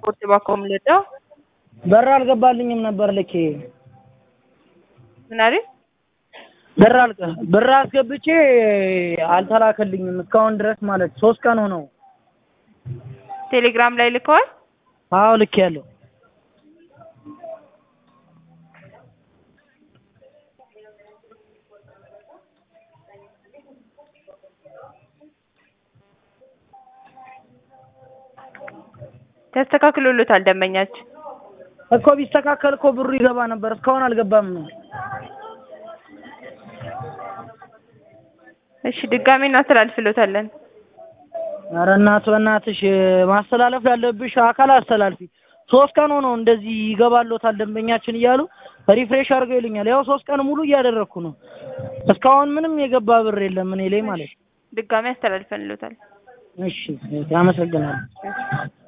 ስፖርት ባኮም ልደው በር አልገባልኝም ነበር ልኬ ምን አይደል ብር አልቀ ብር አስገብቼ አልተላከልኝም እስካሁን ድረስ ማለት ሶስት ቀን ሆነው። ቴሌግራም ላይ ልከዋል። አዎ ልክ ያለው ተስተካክሎሎታል ደንበኛችን። እኮ ቢስተካከል እኮ ብሩ ይገባ ነበር። እስካሁን አልገባም ነው። እሺ ድጋሜ እናስተላልፍሎታለን። ኧረ እናት በእናትሽ ማስተላለፍ ላለብሽ አካል አስተላልፊ። ሶስት ቀን ሆነው እንደዚህ ይገባሎታል ደንበኛችን እያሉ ሪፍሬሽ አድርገው ይሉኛል። ያው ሶስት ቀን ሙሉ እያደረግኩ ነው። እስካሁን ምንም የገባ ብር የለም እኔ ላይ ማለት ነው። ድጋሜ አስተላልፈንሎታል። እሺ አመሰግናለሁ።